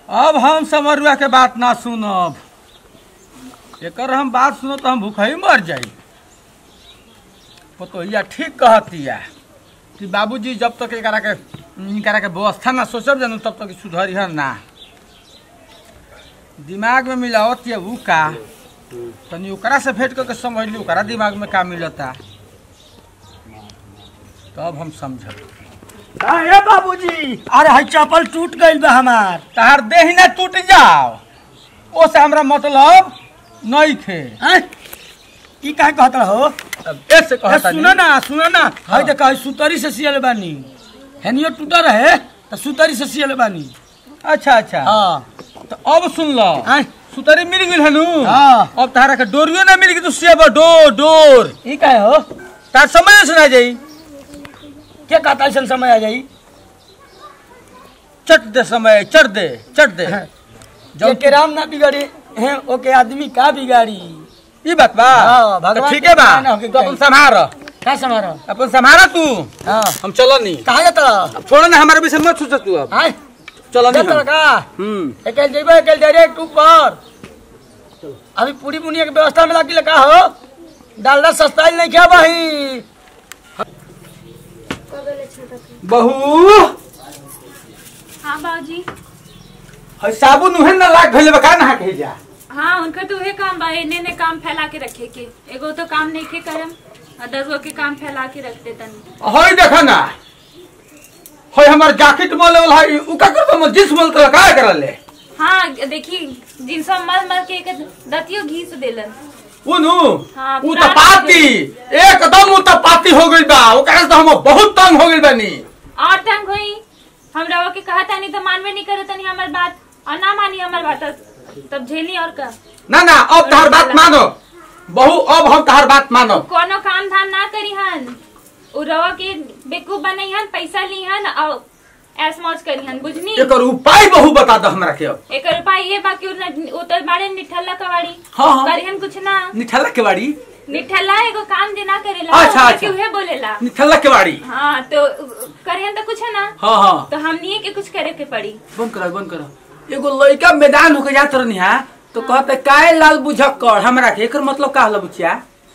अब हम समरुआ के बात ना सुनब एकर हम बात सुनो तो हम भूखा ही मर जाई पतोहिया ठीक कहतिया कि बाबूजी जब तक एकरा के इनकरा के व्यवस्था ना सोचब जानू तब तक सुधरी है ना दिमाग में मिलावत ये ऊ का तनी ओकरा से भेंट करके समझ ली ओकरा दिमाग में का मिलता तब हम समझब अरे बाबूजी अरे हई चप्पल टूट गइल बा हमार तहार देह ना टूट जाओ ओ से हमरा मतलब नहीं खे हैं? ई का कहत हो अब ऐसे ए, कहता सुनो ना सुनो ना हाँ। हई देख हई सुतरी से सियल बानी हेनियो टूटा रहे तो सुतरी से सियल बानी अच्छा अच्छा हाँ तो अब सुन लो हैं? सुतरी मिल गई हनु हाँ। अब तारा के डोरियो ना मिल गई तो सेब डोर डोर ई का हो तार समझ सुना जाई के कहता ऐसा समय आ जाई चट दे समय चट दे चट दे जो के राम ना बिगाड़ी हैं ओके आदमी का बिगाड़ी ई बात बा हाँ, तो भगवान ठीक है बा के ना होके तो अपन चाहिए। संभार का समारो अपन संभारा तू हाँ हम चलो नहीं कहाँ जाता अब छोड़ो ना हमारे विषय मत सोच तू अब हैं चलो नहीं जाता हम। का हम्म एकल जेबे एकल डायरेक्ट ऊपर अभी पूरी बुनिया के व्यवस्था में लागी लगा हो डालना सस्ता ही नहीं क्या भाई बहू हाँ बाबूजी है साबुन उहे ना लाग भइले बा का नहा के जा हाँ उनका तो उहे काम बा एने ने काम फैला के रखे के एगो तो काम नहीं के करम और दस गो के काम फैला के रखते तनी हई देखा ना हई हमार जैकेट मल वाला है उ का कर हम जिस मल का का करले हाँ देखी जिनस मल मल के एक दतियो घीस देलन उनु हाँ, उ पूरा त पाती एकदम उ त पाती हो गइल बा ओकरा से तो हम बहुत तंग हो गइल बानी और तंग हुई हम रवा के कहा तानी तो मानवे नहीं करे तनी हमार बात और ना मानी हमार बात तो- तब झेली और का ना ना अब तहर बात मानो बहू अब हम तहर बात मानो कोनो काम धाम ना करी हन उ रवा के बेकूफ बनई हन पैसा ली हन और ऐस मौज करी हन बुझनी एकर उपाय बहू बता दो हमरा के अब एक उपाय ये बाकी उतर बाड़े निठल्ला कवाड़ी हाँ, हाँ। करिहन कुछ ना निठल्ला के बाड़ी निठल्ला एगो काम जे ना करेला अच्छा, ओकरा अच्छा। के उहे बोलेला निठल्ला के बाड़ी हाँ तो करिहन तो कुछ है ना हाँ हाँ तो हमनी के कुछ करे के पड़ी बंद करो बंद करो एगो लड़का मैदान होके जात रहनी है तो कहते काय लाल बुझक्कर हमरा के एकर मतलब का होला बुचिया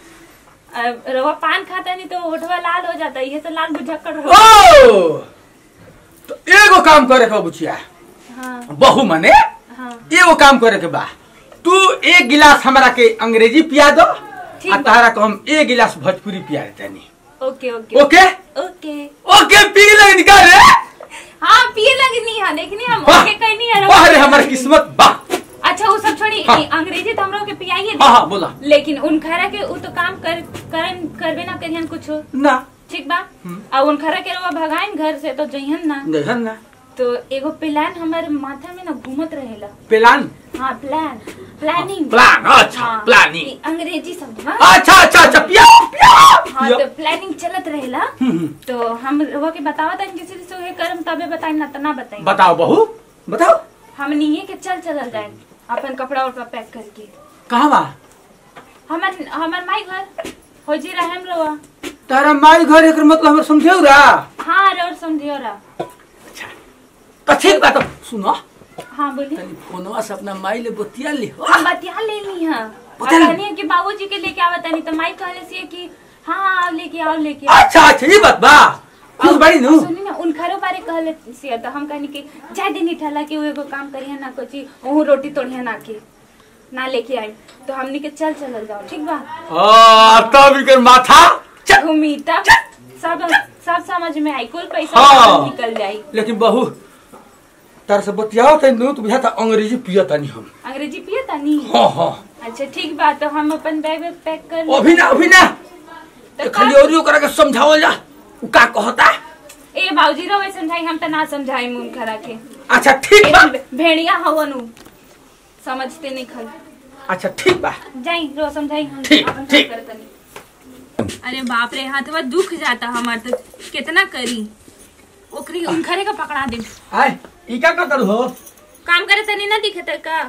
अब रवा पान खाता नहीं तो होठवा लाल हो जाता है ये तो लाल बुझक्कड़ हो ओ तो एगो काम करे के बा बुचिया हाँ बहू मने हाँ एगो काम करे के बा तू एक गिलास हमरा के अंग्रेजी पिया दो ठीक आ बा। तहरा को हम एक गिलास भोजपुरी पिया देतानी ओके ओके ओके ओके ओके पी ले निकाल रे हाँ पिए लगनी है देखनी हम वाह ओके कहीं नहीं है वाह रे रवा हमर किस्मत बा अच्छा वो सब छोड़ी हाँ। ई अंग्रेजी तो हमरो के पियाइए हाँ हाँ बोला लेकिन उन खरा के उ तो काम कर करन करबे ना करिहन कुछो ना ठीक बा और उन खरा के रवा भगाइन घर से तो जइहन ना देखन ना तो एगो प्लान हमारे माथा में ना घूमत रहेला प्लान हाँ प्लान प्लानिंग प्लान अच्छा हाँ, प्लानिंग ई अंग्रेजी शब्द बा अच्छा अच्छा अच्छा पिया पिया हाँ पिया तो प्लानिंग चलत रहेला हम्म, तो हम रवा के बतावा था किसी से उहे करम तबे बताई ना तो ना बताई बताओ बहू बताओ हम निये के चल चलल जाए अपन कपड़ा उपड़ा पैक करके कहाँ बा हमर हमर माई घर हो जी रहा हम रवा तारा माई घर एकर मतलब हमर समझेउ रा हाँ और समझियो रा तो ठीक बा तो सुनो हाँ बोलिए तनी फोनवा से अपना माई ले बतिया ले हम बतिया ले ली है और बतिया ले- कहनी है कि बाबूजी के लेके आवत नहीं तो माई कहले से कि हाँ हाँ आओ लेके आओ लेके आओ अच्छा अच्छा ये बात बा खुश बड़ी नु सुनी ना उन घरों बारे कहले से तो हम कहनी कि जाय दिन ठला के वो एगो काम करिए ना कोची ओहू रोटी तोड़िए ना के ना लेके आई तो हमनी के चल चलल जाओ ठीक बा आ तब इकर माथा चल घूमी तब सब सब समझ में आई कुल पैसा हाँ। निकल जाई लेकिन बहू तार से बतियाओ त नु तो बुझाता अंग्रेजी पिया तनी हम अंग्रेजी पिए तानी हाँ हाँ अच्छा ठीक बा तो हम अपन बैग वैग पैक कर अभी ना अभी ना तो तो खाली का- और ओकरा के समझावल जा उ का कहता ए बाबूजी रहो समझाई हम तो ना समझाई मुन खरा के अच्छा ठीक बा ए, भेड़िया हवन उ समझते नहीं खल अच्छा ठीक बा जाई रो समझाई हम ठीक, अपन ठीक। काम करतनी। अरे बाप रे हाथवा दुख जाता हमार तो कितना करी ओकरी उनखरे का पकड़ा दे आय ई का करत हो काम करे तनी ना दिखत का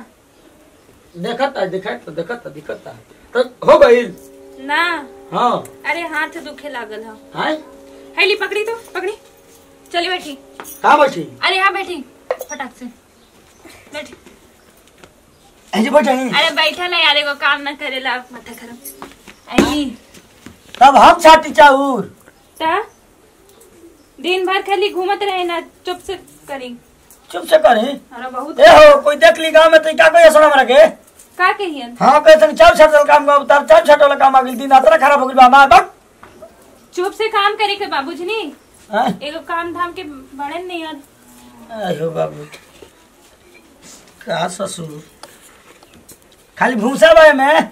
देखत देखत देखत दिखत तो हो गई ना हाँ अरे हाथ दुखे लागल है आय हैली पकड़ी तो पकड़ी चली बैठी का बैठी अरे यहाँ बैठी फटाक से बैठ ऐसे बैठे अरे बैठा ना यार एगो काम ना करेला माथा खराब आई तब हम छाटी चाउर ता दिन भर खाली घूमत रहे ना चुप से करी चुप से करी अरे बहुत ए हो कोई देख ली गांव में तो का कोई असर हमरा के का कहियन हाँ कहते हैं चार छाटल काम का उतार चार छाटल काम आ गेल दिन आतरा खराब हो गेल बा हमार बक चुप से काम करे के बाबूजी नी हाँ एगो काम धाम के बड़े नहीं यार आयो बाबू का ससुर खाली भूसा बा में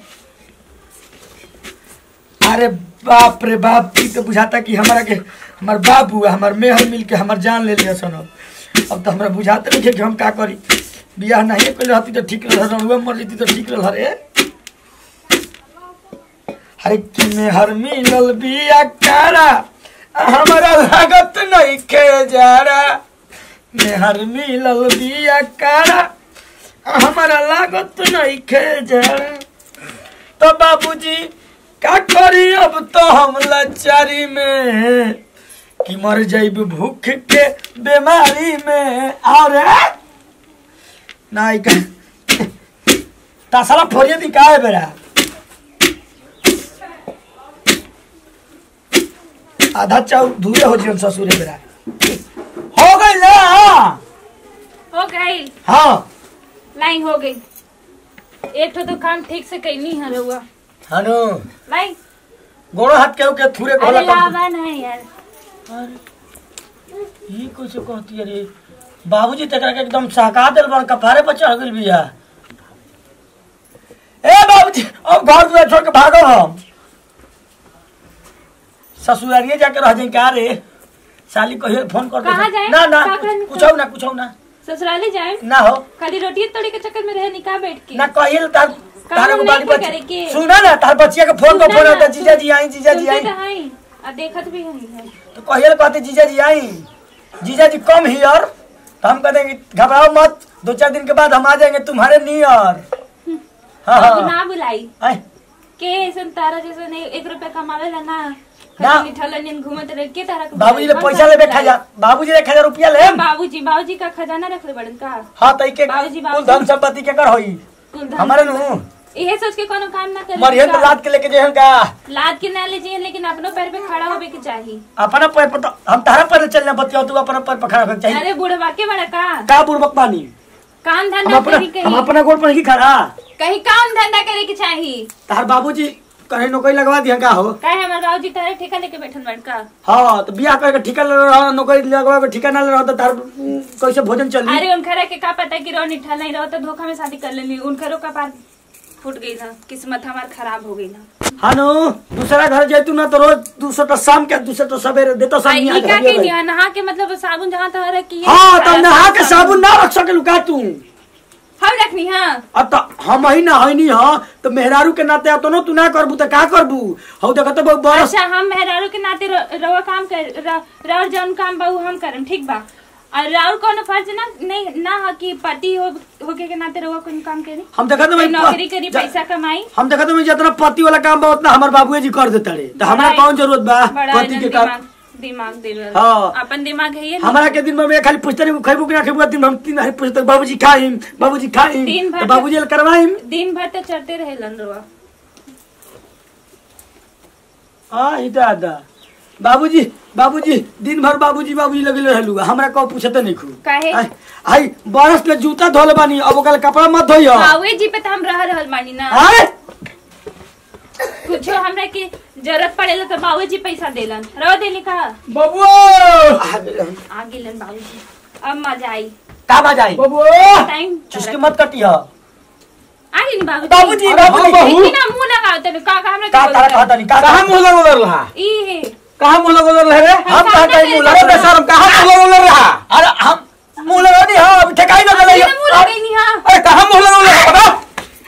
अरे बाप रे बाप ई तो बुझाता कि हमारा के हमार बाबू हमार मेहर मिल के हमार जान ले लिया सन अब तो हमरा बुझाते नहीं कि हम का करी बियाह नहीं कर रहती तो ठीक रह रहुआ मर जती तो ठीक रह रे अरे कि मेहर मिलल बिया कारा हमारा लागत नहीं खे जारा मेहर मिलल बिया कारा हमारा लागत नहीं खे जारा तो बाबूजी का करी अब तो हम लाचारी में कि मर जाइब भूख के बीमारी में अरे नहीं का तासाला फोरिए दी का है बेरा आधा चाउ धुए हो जीवन ससुरे बेरा हो गई ना हो गई हाँ लाइन हो गई एक ठो तो काम ठीक से कैनी है रहुआ हनु लाइन गोड़ो हाथ के के थूरे खोला अरे लावा ना यार ये कुछ कहती है रे बाबूजी तकरा के एकदम सहका दिल बन कपारे पर चढ़ गइल बिया ए बाबूजी अब घर दुआर छोड़ के भागो हम ससुरारिये जाके रह जाई का रे साली कहियो फोन कर दे कहाँ जाएं? ना ना का करने कुछ ना कुछ ना ससुराले जाए ना हो खाली रोटी तोड़ी के चक्कर में रहे निकाह बैठ के ना कहिए तार तार काम को नहीं बाली करे के। बच्ची सुना ना तार बच्चिया के फोन को सुनना फोन ना, होता जीजा सुन- जी आई जीजा जी सुनते आई तो हैं और देखत भी हैं तो कहिए कहते जीजा जी आई जीजा जी कम हियर तो हम कहते हैं कि घबराओ मत दो चार दिन के बाद हम आ जाएंगे तुम्हारे नियर हाँ बाबू हाँ ना बुलाई आए, के ऐसन तारा जैसे नहीं एक रुपया कमावे ला ना ना। खाली ठल्ला नींद घूमत रहे के तारा के बाबूजी ले बुलाई? पैसा कौन ले सा बैठा जा बाबूजी ले एक हजार रुपया ले बुलाई? बाबूजी बाबूजी का खजाना रख ले बड़न का हाँ तो के बाबूजी, कुल बाबूजी। धन संपत्ति के कर होई कुल धन हमारे संपत्ति। नु इहे सोच के कोनो काम ना करे मरियन तो लाद के लेके जेहन का लाद के ना ले जाइए लेकिन अपनो पैर पे खड़ा होवे के चाहिए अपना पैर पर तो हम तारा पैर चलना बतिया तू अपना पैर पर खड़ा होना चाहिए अरे बुढ़वा के बड़ा का का बुड़बक पानी काम हम धंधा अपना करी हम कहीं अपना गोड़ पर नहीं खड़ा कहीं काम धंधा करे के चाहिए तार बाबूजी कहीं नौकरी लगवा दिया का हो काहे हमार बाबूजी तारे ठेका लेके बैठल बड़का हाँ तो बियाह करके ठिका ले रहा नौकरी लगवा के ठिका ना ले रहा तो तार उम, कैसे भोजन चली अरे उनखरा के का पता कि रोनी ठल नहीं रहो तो धोखा में शादी कर लेनी उनखरो का पार फूट गई था किस्मत हमार खराब हो गई ना हानो दूसरा घर जैतू ना तो रोज दूसरा तो शाम के दूसरा तो सवेरे देता सब आई यहाँ का के के घर निया नहा के मतलब साबुन जहाँ तहाँ रखी है हाँ तब नहा के साबुन ना रख सके लुका तू हम रखनी हाँ अब तो हम ही ना है नहीं हाँ तो मेहरारू के नाते तो ना तू ना करबू तो का करबू हौ देखो तो बहुत बरस अच्छा हम मेहरारू के नाते र- रवा काम कर र- राउर जौन काम बा उ हम करम ठीक बा और राउर कोनो फर्ज ना नहीं ना है कि पति हो होके के नाते रवा कोई काम करी हम देखा तो कोई नौकरी करी पैसा कमाई हम देखा तो जितना पति वाला काम बा उतना हमार बाबूए जी कर देता रे तो हमरा बड़ा- कौन जरूरत बा बड़ा पति एकदम के काम दिमाग दिमाग दिल हाँ। अपन दिमाग है ये ना। हमारा के दिन में मैं खाली पूछते नहीं खैबू कि ना खैबू दिन में हम तीन बार पूछते बाबूजी खाइम बाबूजी खाइम दिन भर तो बाबूजी ले करवाइम दिन भर तो चढ़ते रहे लन रवा हाँ ही दादा बाबूजी बाबूजी दिन भर बाबूजी बाबूजी लगे रहलू हमरा कहो पूछते नहीं खू काहे? आई- आई बरस पे जूता धोले बानी अब ओकरा कपड़ा मत धोइयो बावे जी पे तो हम रह रहल बानी ना आय कुछो हमरा के जरूरत पड़ेला तो बाबू जी पैसा देलन रहो देली का बबुआ आ गेलन बाबू जी अब मजा आई का बाजाई बबुआ टाइम चुस्की मत कटियो आ गेली बाबू बाबूजी अरे बाबूजी हाँ, बहू। ना मुंह लगाओ तने का का हमरा का के तारा बोलता? कहता नहीं का कहाँ मुँह लग उधर रहा ई है कहाँ मुँह लग उधर रहे रे हम कहा कहीं मुंह अरे लगा बेशरम कहाँ मुँह लग उधर रहा अरे हम मुंह लगा नहीं हाँ अभी ठेकाई ना चले इधर मुंह लगाई नहीं हां अरे कहाँ मुँह लग उधर रहा बता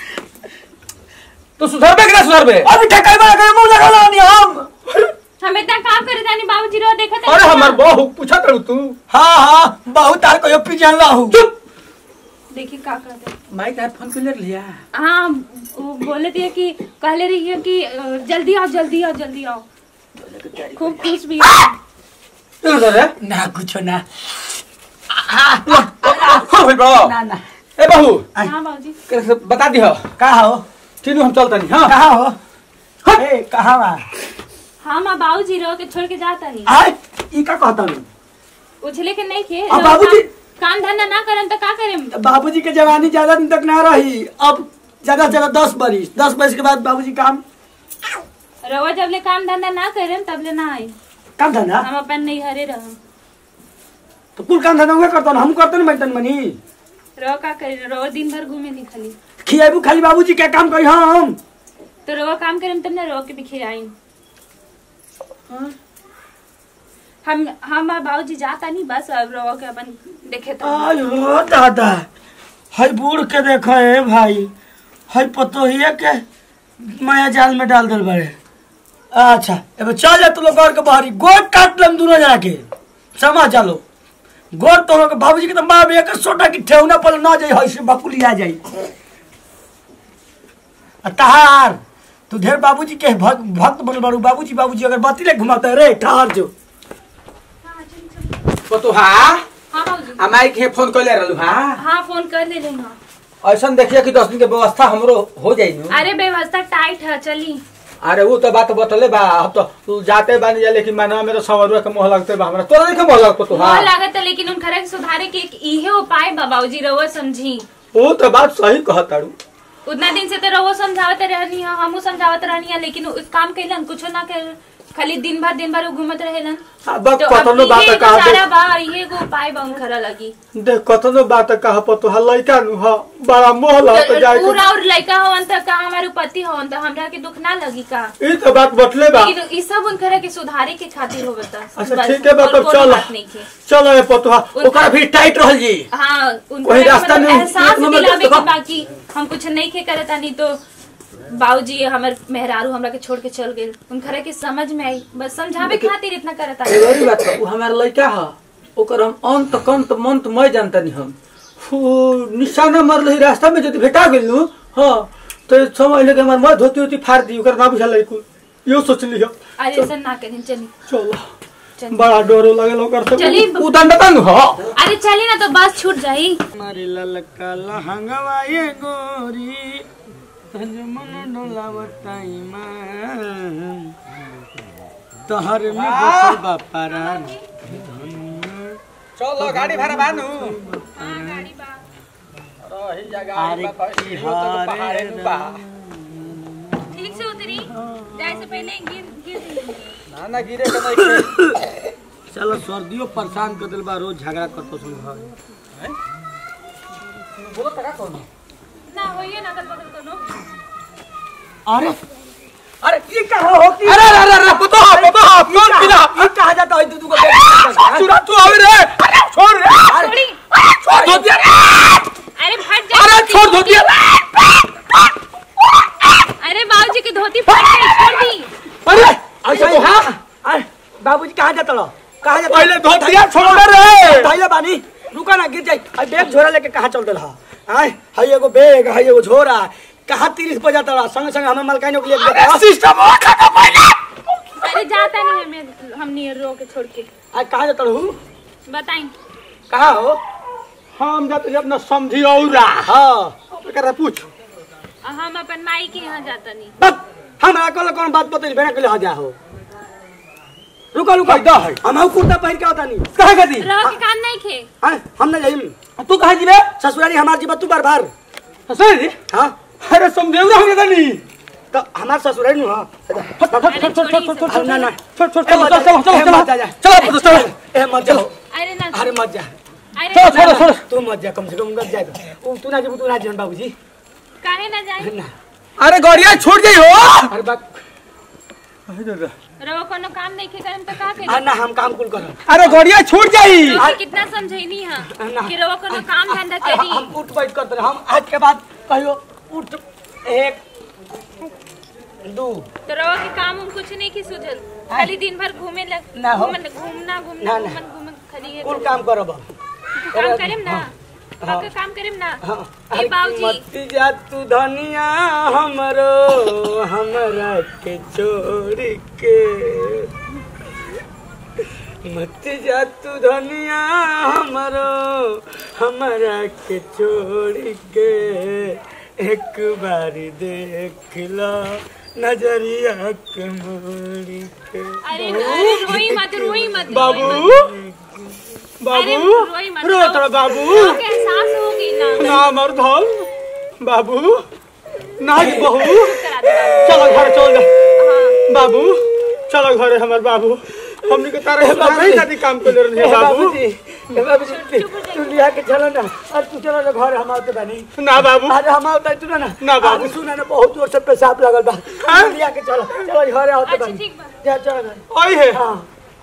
तो सुधरबे कि ना सुधरबे अभी ठेकाई में लगे मुंह लगा नहीं हम हम इतना काम करे तानी बाबूजी रो देखत है अरे ना। हमार बहू पूछा करू तू हाँ हाँ बहुत तार को पी जान हूँ चुप देखिए का कहते माइक हेडफोन क्लियर लिया हाँ वो बोले थे कि कहले रही है कि अ, जल्दी आओ जल्दी आओ जल्दी आओ खूब खुश भी है। चल उधर रे ना कुछ ना हाँ भाई बड़ो ना ना ए बहू हाँ बाबूजी के से बता दिहो का हो तीनों हम चलतनी हां कहा हो ए कहा बा हाँ माँ बाबूजी रहो के छोड़ के जाता नहीं आय ई का कहता नहीं उछले के नहीं खे अब बाबूजी- काम धंधा ना करम तो का करम बाबूजी के जवानी ज्यादा दिन तक ना रही अब ज्यादा से ज्यादा दस बरिस दस बरिस के बाद बाबूजी काम रवा जब ले काम धंधा ना करम तब ले ना आई काम धंधा हम अपन नहीं हरे रहम तो कुल काम धंधा उहे करता हम करते ना बैठन मनी रवा का करे रवा दिन भर घूमे नहीं खाली खियाबू खाली बाबूजी के काम करी हम तो रवा काम करम तब ना रवा के भी खियाई हम हम बाबूजी जाता नहीं बस अब रवा के अपन देखे तो आयो दादा हई बूढ़ के देखो है भाई हई पतोहिया के माया जाल में डाल दिल बड़े अच्छा अब चल जा तू लोग घर के बाहरी गोट काट लम दोनों जना के समा चलो गोट तो लोग बाबूजी के तो माँ एक सोटा की ठेवना पर ना जाई हई से बकुली आ जाई आ तहार तू ढेर बाबूजी के भक्त भक्त बनल बारू बाबूजी बाबूजी अगर बत्ती ले घुमाते रे ठहर जो पतोहा हाँ बाबूजी हमारे के फोन कइले रहलु हां हाँ फोन कर ले रही हाँ ऐसा देखिए कि दस दिन के व्यवस्था हमरो हो जाई नु अरे व्यवस्था टाइट है चली अरे वो तो बात बतले बा अब तो तू जाते बानी जा लेकिन मानवा में तो सवरुआ के मोह लगते बा हमरा तोरा नहीं मोह लगतो तो मोह हां लागत है लेकिन उन खरे के सुधारे के एक इहे उपाय बा बाबूजी रवा समझी वो तो बात सही कहताड़ू उतना दिन से तो रवो समझावत रहनी है हमू समझावत रहनी है लेकिन उस काम कैलन कुछो ना कर खाली दिन भर दिन भर उ घूमत रहेलन अब तो अब कतनो बात इहे एगो कहा सारा बा इहे एगो उपाय बा उन खरा लगी देख कतनो बात कहा पतोहा लइका नु हा बड़ा मोह लगत तो जाए पूरा और लड़का होवन त का हमारे पति होवन त हमरा के दुख ना लगी का ई तो बात बतले बा लेकिन ई सब उन खरा के सुधारे के खातिर होवत अच्छा ठीक है बात अब चल बात नहीं के चलो ए पतोहा उनका- ओकरा भी टाइट रहल जी हाँ उनको वही ना रास्ता मतलब में एहसास एक नंबर दिलावे देखो। कि बाकी हम कुछ नहीं के करता नहीं तो बाबूजी हमर मेहरारू हमरा के छोड़ के चल गेल उनखरा के समझ में आई बस समझावे खातिर इतना करता एगोरी बात बा, उ हमार लइका ह ओकर हम अंत कंत मंत मय जानतनी हम फू निशाना मरल ही रास्ता में यदि भेटा गेल नु हां तो समझ ले के हमार मत धोती होती फाड़ दी ओकर ना बुझल लइकु यो सोचली हो अरे ऐसा ना करें चली चलो चल। बड़ा डरो लगल ओकर से चली। उ दंडता नु हो अरे चली ना तो बस छूट जाई हमारी ललका लहंगवा ये गोरी तज मन डोलावताई मां तहर में बसल बापारान चलो गाड़ी भाड़ा बानु अरे की हारे ठीक से उतरी जाए से पहले गिर गिर जाइए। ना ना गिरे के नहीं चलो सर्दियों परेशान कर दिल बा रोज झगड़ा करतो सुन घर बोलो तका कौन ना होइए ना कर बगल कोनो अरे अरे ये कहाँ हो की अरे अरे अरे पतो हा पतो हा कौन बिना ये कहाँ जाता है तू को चुरा तू आवे रे अरे छोड़ रे छोड़ी छोड़ दो दिया अरे फट जाए अरे छोड़ दो दिया अरे बाबूजी की धोती फट गई छोड़ दी अरे ऐसा तो हाँ अरे बाबूजी कहाँ जाता लो कहाँ जाता पहले धो दिया छोड़ दे रे धैले बानी रुका ना गिर जाई अरे बैग झोरा लेके कहाँ चल रहा आय हाय एगो बैग हाय एगो झोरा कहाँ तीरिस बजा तड़ा संग संग हमें मलकाइनो के लिए अरे सिस्टम हो खत्म पहले अरे जाता नहीं है मैं हम नहीं रो के छोड़ के आज कहाँ जाता रहू बताई कहाँ हो हम जाते जब न समझी औरा हाँ कर पूछ हम अपन माई के यहाँ जाता नहीं बस हमरा कल कौन बात बतैल बिना के ले जा हो रुको रुको फायदा है। हम हऊ कुर्ता पहन के होता नहीं कहाँ गदी रहो के काम नहीं खे आय हम ना जाइम तू कहाँ जीवे ससुराली हमार जीवा तू बार बार सही हाँ अरे समझे ना हम नहीं तो हमार ससुराली नु हाँ अरे छोड़ी सब। छोड़ ना ना छोड़ छोड़ ए, मत जा, चलो चलो ए, चलो मत जा, जा। चलो चलो ए मत जाओ अरे ना अरे मत जा अरे छोड़ो छोड़ो छोड़ो तू मत जा कम से कम मत जा तो तू ना जीबू तू ना जीवन बाबूजी काहे ना जाए ना अरे गड़िया छूट गई हो अरे बात रहो कोनो काम नहीं खे करम तो का आ करे ना हम काम कुल करब अरे गड़िया छूट जाई तो कितना समझैनी है कि रहो कोनो काम धंधा करी हम उठ बैठ करते रहे। हम आज के बाद कहियो उठ एक दू तो रहो के काम उन कुछ नहीं की सुझल खाली दिन भर घूमे लग ना हो। घूमन घूमना ना, घूमना ना। घूमन घूमन खाली ये कुल काम करब अब। काम करेम ना हाँ। पक्का काम करेम ना हाँ ए बाबूजी मती जा तू धनिया हमरो हमरा के छोड़ के मत जा तू धनिया हमरो हमारा के छोड़ के एक बारी देख लो नजरिया के मोड़ के अरे अरे रोई मत रोई मत बाबू अरे बाबू रोई मत रो तोरा बाबू लोग के एहसास होगी ना ना मर धल बाबू ना कि बहू करा दे बाबू। चलो घर चल जा हाँ बाबू चलो घरे हमर बाबू हमनी के तारे बाबू नहीं शादी काम कर रहे हैं बाबू बाबूजी ए बाबूजी तू लिया के चलो ना और तू चलो ना घर हम आते बनी ना बाबू अरे हम आवता तू ना ना बाबू। अरे सुना ना बहुत जोर से पेशाब लगल बा हाँ? लिया के चलो चलो घर आवते अच्छा बनी ठीक बा जा चलो घर ओए है हाँ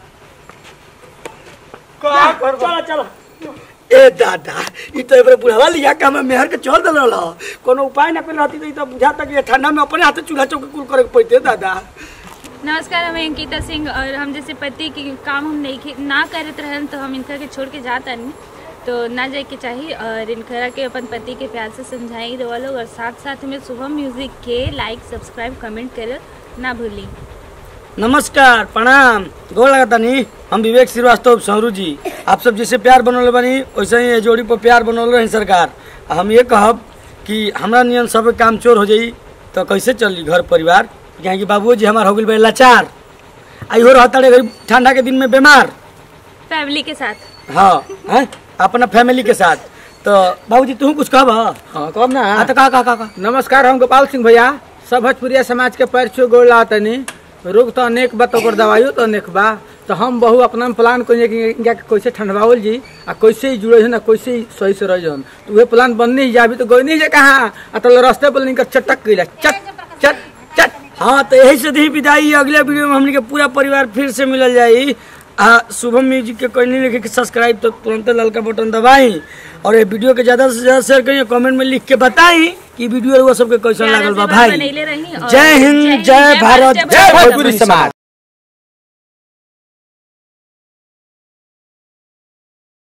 का कर चलो चलो ए दादा ई तो एबरे बुढ़ावा लिया के हमें मेहर के चल दल रहा कोनो उपाय ना कर रहती तो ई तो बुझाता कि ये ठंडा में अपने हाथे चूल्हा चौके कुल करे के पड़ते दादा नमस्कार हम अंकिता सिंह और हम जैसे पति के काम हम नहीं खे- ना करत रहन तो हम इनका के छोड़ के जाता नहीं तो ना जाए के चाहिए और इनकरा के अपन पति के प्यार से समझाई रहा लोग और साथ साथ में शुभम म्यूजिक के लाइक सब्सक्राइब कमेंट कर ना भूली नमस्कार प्रणाम गोर लगता नहीं हम विवेक श्रीवास्तव सौरू जी आप सब जैसे प्यार बनौले बनी वैसे ही ये जोड़ी पर प्यार बनौले रही सरकार हम ये कहब कि हमरा नियन सब काम चोर हो जाई तो कैसे चली घर परिवार यहाँ की बाबू जी हमार हो गई बड़े लाचार आई हो रहता रे गरीब ठंडा के दिन में बीमार फैमिली के साथ हाँ हैं अपना फैमिली के साथ तो बाबूजी तू कुछ कहब हाँ कब ना हाँ तो कहा कहा कहा नमस्कार हम गोपाल सिंह भैया सब भोजपुरिया समाज के पैर छू गोड़ तनी रोग तो अनेक बा तो ओकर दवाइयो तो अनेक बा तो हम बहु अपना प्लान करिए कि इनका के कैसे ठंडवावल जी आ कैसे ही जुड़े ना कैसे ही सही से रह जन तो वह प्लान बनने ही जाबी तो गई नहीं जे कहाँ आ तो रास्ते पर इनका चटक गई चट चट चट हाँ तो यही से दी विदाई अगले वीडियो में हमने के पूरा परिवार फिर से मिलल जाई आ शुभम म्यूजिक के कोई नहीं लिखे कि सब्सक्राइब तो तुरंत ललका बटन दबाई और ये वीडियो के ज्यादा से ज्यादा शेयर करिए कमेंट में लिख के बताई कि वीडियो वो सबके कैसा प्यारे लागल से बा बात भाई बनैले रही और जय हिंद जय भारत जय भोजपुरी समाज